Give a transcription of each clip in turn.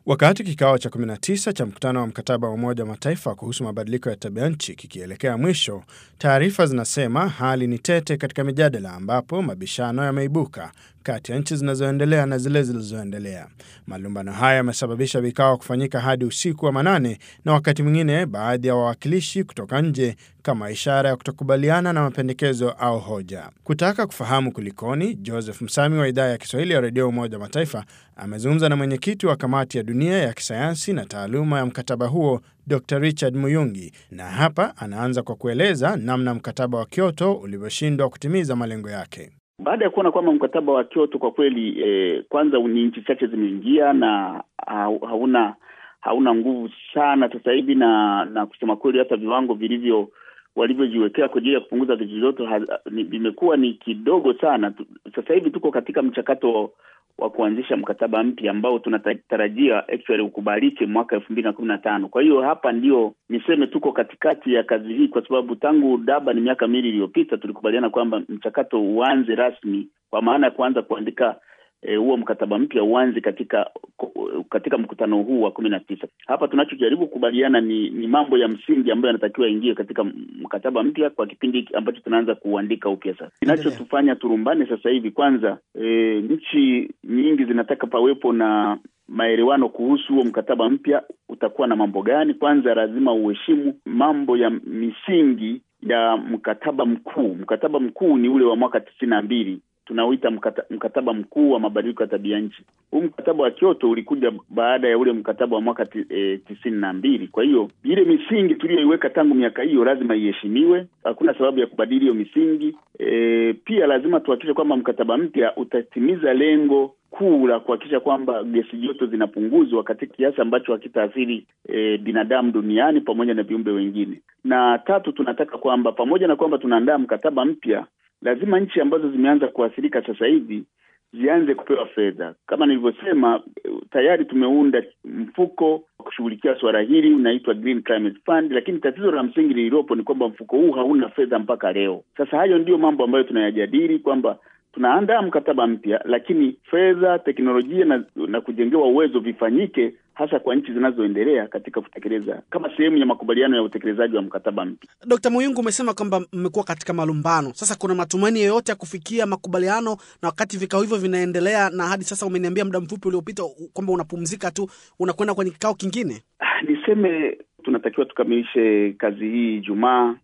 Wakati kikao cha 19 cha mkutano wa mkataba wa Umoja wa Mataifa kuhusu mabadiliko ya tabia nchi kikielekea mwisho, taarifa zinasema hali ni tete katika mijadala ambapo mabishano yameibuka kati ya nchi zinazoendelea na zile zilizoendelea. Malumbano haya yamesababisha vikao kufanyika hadi usiku wa manane na wakati mwingine baadhi ya wawakilishi kutoka nje kama ishara ya kutokubaliana na mapendekezo au hoja. Kutaka kufahamu kulikoni, Joseph Msami wa idhaa ya Kiswahili ya redio Umoja wa Mataifa amezungumza na mwenyekiti wa kamati ya dunia ya kisayansi na taaluma ya mkataba huo Dr Richard Muyungi, na hapa anaanza kwa kueleza namna mkataba wa Kyoto ulivyoshindwa kutimiza malengo yake. Baada ya kuona kwamba mkataba wa Kyoto kwa kweli eh, kwanza ni nchi chache zimeingia na hauna hauna nguvu sana sasa hivi, na na kusema kweli hata viwango vilivyo walivyojiwekea kwa ajili ya kupunguza gesi joto vimekuwa ni kidogo sana. Sasa hivi tuko katika mchakato wa kuanzisha mkataba mpya ambao tunatarajia actually ukubalike mwaka elfu mbili na kumi na tano. Kwa hiyo hapa ndio niseme tuko katikati ya kazi hii, kwa sababu tangu Durban miaka miwili iliyopita tulikubaliana kwamba mchakato uanze rasmi, kwa maana ya kuanza kuandika huo e, mkataba mpya uanze katika katika mkutano huu wa kumi na tisa. Hapa tunachojaribu kukubaliana ni, ni mambo ya msingi ambayo yanatakiwa ingie katika mkataba mpya kwa kipindi ambacho tunaanza kuandika upya. Sasa kinachotufanya turumbane sasa hivi, kwanza e, nchi nyingi zinataka pawepo na maelewano kuhusu huo mkataba mpya utakuwa na mambo gani. Kwanza lazima uheshimu mambo ya misingi ya mkataba mkuu. Mkataba mkuu ni ule wa mwaka tisini na mbili tunauita mkata, mkataba mkuu wa mabadiliko ya tabia nchi. Huu mkataba wa Kyoto ulikuja baada ya ule mkataba wa mwaka e, tisini na mbili. Kwa hiyo ile misingi tuliyoiweka tangu miaka hiyo lazima iheshimiwe, hakuna sababu ya kubadili hiyo misingi. E, pia lazima tuhakikishe kwamba mkataba mpya utatimiza lengo kuu la kuhakikisha kwamba gesi joto zinapunguzwa katika kiasi ambacho hakitaathiri e, binadamu duniani pamoja na viumbe wengine. Na tatu, tunataka kwamba pamoja na kwamba tunaandaa mkataba mpya lazima nchi ambazo zimeanza kuathirika sasa hivi zianze kupewa fedha. Kama nilivyosema, tayari tumeunda mfuko wa kushughulikia suala hili unaitwa Green Climate Fund, lakini tatizo la msingi lililopo ni kwamba mfuko huu hauna fedha mpaka leo. Sasa hayo ndiyo mambo ambayo tunayajadili kwamba tunaandaa mkataba mpya, lakini fedha, teknolojia na, na kujengewa uwezo vifanyike hasa kwa nchi zinazoendelea katika kutekeleza kama sehemu ya makubaliano ya utekelezaji wa mkataba mpya. Dkt. Muyungu, umesema kwamba mmekuwa katika malumbano. Sasa kuna matumaini yoyote ya kufikia makubaliano, na wakati vikao hivyo vinaendelea, na hadi sasa umeniambia muda mfupi uliopita kwamba unapumzika tu, unakwenda kwenye kikao kingine? Niseme tunatakiwa tukamilishe kazi hii Ijumaa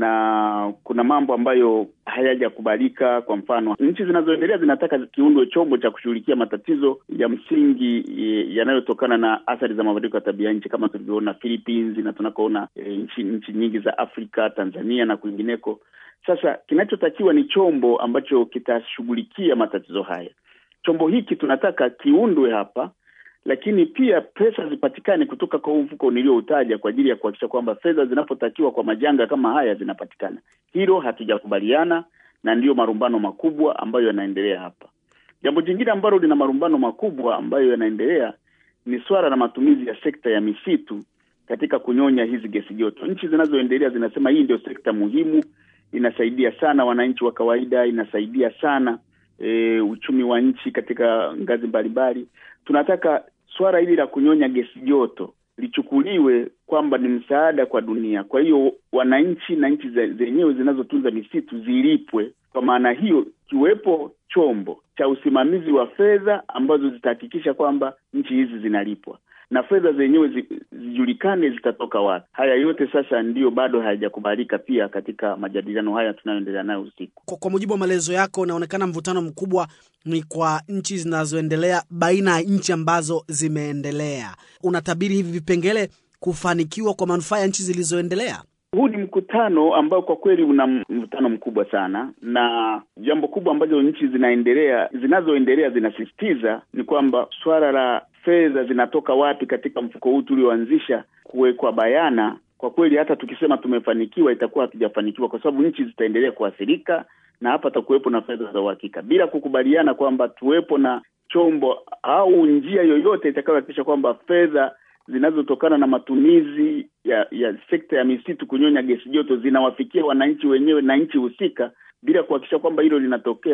na kuna mambo ambayo hayajakubalika. Kwa mfano, nchi zinazoendelea zinataka kiundwe chombo cha kushughulikia matatizo ya msingi yanayotokana na athari za mabadiliko ya tabia nchi kama tulivyoona Philippines na tunakoona e, nchi nchi nyingi za Afrika, Tanzania na kwingineko. Sasa kinachotakiwa ni chombo ambacho kitashughulikia matatizo haya. Chombo hiki tunataka kiundwe hapa lakini pia pesa zipatikane kutoka kwa huu mfuko nilioutaja kwa ajili ya kuhakikisha kwamba fedha zinapotakiwa kwa majanga kama haya zinapatikana. Hilo hatujakubaliana na ndiyo marumbano makubwa ambayo yanaendelea hapa. Jambo jingine ambalo lina marumbano makubwa ambayo yanaendelea ni swala la matumizi ya sekta ya misitu katika kunyonya hizi gesi joto. Nchi zinazoendelea zinasema hii ndio sekta muhimu, inasaidia sana wananchi wa kawaida, inasaidia sana e, uchumi wa nchi katika ngazi mbalimbali. Tunataka swala hili la kunyonya gesi joto lichukuliwe kwamba ni msaada kwa dunia. Kwa hiyo wananchi na nchi zenyewe zinazotunza misitu zilipwe. Kwa maana hiyo, kiwepo chombo cha usimamizi wa fedha ambazo zitahakikisha kwamba nchi hizi zinalipwa na fedha zenyewe zi, zijulikane zitatoka wapi. Haya yote sasa ndiyo bado hayajakubalika pia katika majadiliano haya tunayoendelea nayo usiku. Kwa, kwa mujibu wa maelezo yako, unaonekana mvutano mkubwa ni kwa nchi zinazoendelea baina ya nchi ambazo zimeendelea. Unatabiri hivi vipengele kufanikiwa kwa manufaa ya nchi zilizoendelea? Huu ni mkutano ambao kwa kweli una mvutano mkubwa sana, na jambo kubwa ambalo nchi zinaendelea zinazoendelea zinasisitiza ni kwamba swala la fedha zinatoka wapi katika mfuko huu tulioanzisha kuwekwa bayana. Kwa kweli hata tukisema tumefanikiwa itakuwa hatujafanikiwa, kwa sababu nchi zitaendelea kuathirika na hapa takuwepo na fedha za uhakika, bila kukubaliana kwamba tuwepo na chombo au njia yoyote itakayohakikisha kwamba fedha zinazotokana na matumizi ya ya sekta ya misitu kunyonya gesi joto zinawafikia wananchi wenyewe na nchi husika, bila kuhakikisha kwamba hilo linatokea,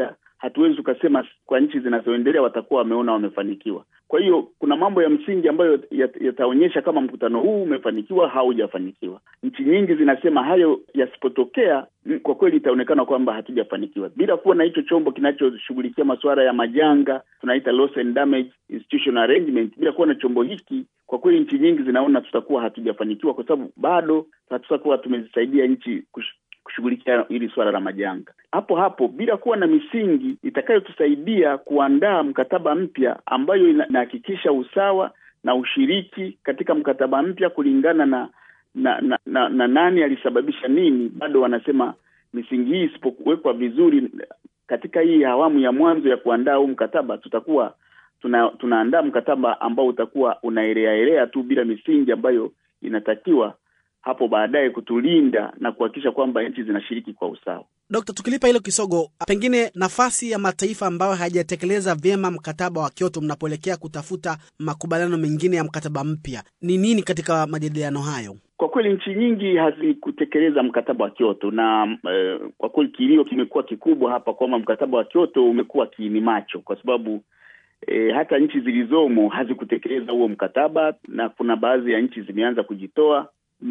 hatuwezi tukasema kwa nchi zinazoendelea watakuwa wameona wamefanikiwa. Kwa hiyo kuna mambo ya msingi ambayo yataonyesha kama mkutano huu umefanikiwa au hujafanikiwa. Nchi nyingi zinasema hayo yasipotokea, kwa kweli itaonekana kwamba hatujafanikiwa. Bila kuwa na hicho chombo kinachoshughulikia masuala ya majanga, tunaita loss and damage institutional arrangement, bila kuwa na chombo hiki, kwa kweli nchi nyingi zinaona tutakuwa hatujafanikiwa, kwa sababu bado hatutakuwa tumezisaidia nchi kush kushughulikia hili suala la majanga. Hapo hapo bila kuwa na misingi itakayotusaidia kuandaa mkataba mpya ambayo inahakikisha usawa na ushiriki katika mkataba mpya kulingana na na, na, na, na nani alisababisha nini, bado wanasema misingi hii isipowekwa vizuri katika hii awamu ya mwanzo ya kuandaa huu mkataba, tutakuwa tuna, tunaandaa mkataba ambao utakuwa unaeleaelea tu bila misingi ambayo inatakiwa hapo baadaye kutulinda na kuhakikisha kwamba nchi zinashiriki kwa usawa. Dokta, tukilipa hilo kisogo, pengine nafasi ya mataifa ambayo hayajatekeleza vyema mkataba wa Kyoto mnapoelekea kutafuta makubaliano mengine ya mkataba mpya ni nini katika majadiliano hayo? Kwa kweli nchi nyingi hazikutekeleza mkataba wa Kyoto na eh, kwa kweli kilio kimekuwa kikubwa hapa kwamba mkataba wa Kyoto umekuwa kiini macho kwa sababu E, hata nchi zilizomo hazikutekeleza huo mkataba, na kuna baadhi ya nchi zimeanza kujitoa,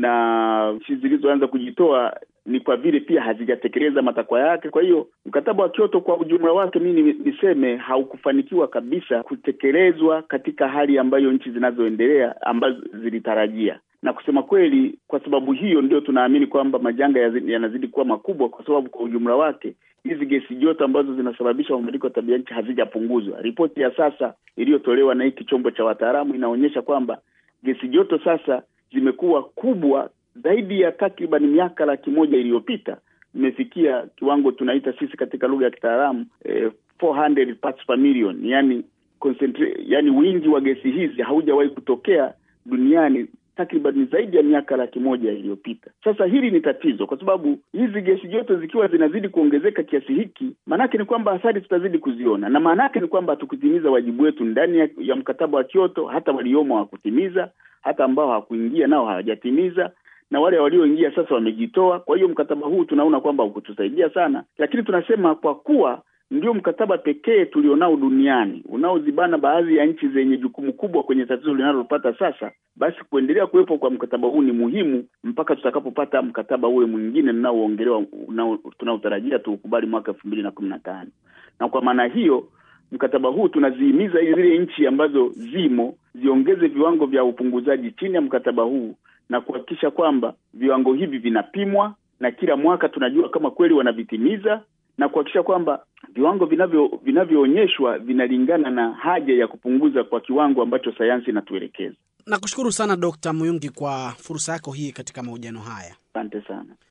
na nchi zilizoanza kujitoa ni kwa vile pia hazijatekeleza matakwa yake. Kwa hiyo mkataba wa Kyoto kwa ujumla wake, mimi niseme haukufanikiwa kabisa kutekelezwa katika hali ambayo nchi zinazoendelea ambazo zilitarajia na kusema kweli, kwa sababu hiyo ndio tunaamini kwamba majanga yanazidi kuwa makubwa, kwa sababu kwa ujumla wake hizi gesi joto ambazo zinasababisha mabadiliko ya tabia nchi hazijapunguzwa. Ripoti ya sasa iliyotolewa na hiki chombo cha wataalamu inaonyesha kwamba gesi joto sasa zimekuwa kubwa zaidi ya takriban miaka laki moja iliyopita, imefikia kiwango tunaita sisi katika lugha ya kitaalamu eh, 400 parts per million, yani concentrate, yani wingi wa gesi hizi haujawahi kutokea duniani takriban zaidi ya miaka laki moja iliyopita. Sasa hili ni tatizo, kwa sababu hizi gesi joto zikiwa zinazidi kuongezeka kiasi hiki, maanake ni kwamba athari tutazidi kuziona, na maanake ni kwamba hatukutimiza wajibu wetu ndani ya, ya mkataba wa Kyoto. Hata waliomo hawakutimiza, hata ambao hawakuingia nao hawajatimiza, na wale walioingia sasa wamejitoa. Kwa hiyo mkataba huu tunaona kwamba hukutusaidia sana, lakini tunasema kwa kuwa ndio mkataba pekee tulionao duniani unaozibana baadhi ya nchi zenye jukumu kubwa kwenye tatizo linalopata sasa, basi kuendelea kuwepo kwa mkataba huu ni muhimu mpaka tutakapopata mkataba ule mwingine unaoongelewa tunaotarajia tuukubali mwaka elfu mbili na kumi na tano. Na kwa maana hiyo mkataba huu tunazihimiza zile nchi ambazo zimo ziongeze viwango vya upunguzaji chini ya mkataba huu na kuhakikisha kwamba viwango hivi vinapimwa na kila mwaka tunajua kama kweli wanavitimiza na kuhakikisha kwamba viwango vinavyo vinavyoonyeshwa vinalingana na haja ya kupunguza kwa kiwango ambacho sayansi inatuelekeza. Nakushukuru sana Dkt. Muyungi kwa fursa yako hii katika mahojiano haya. Asante sana.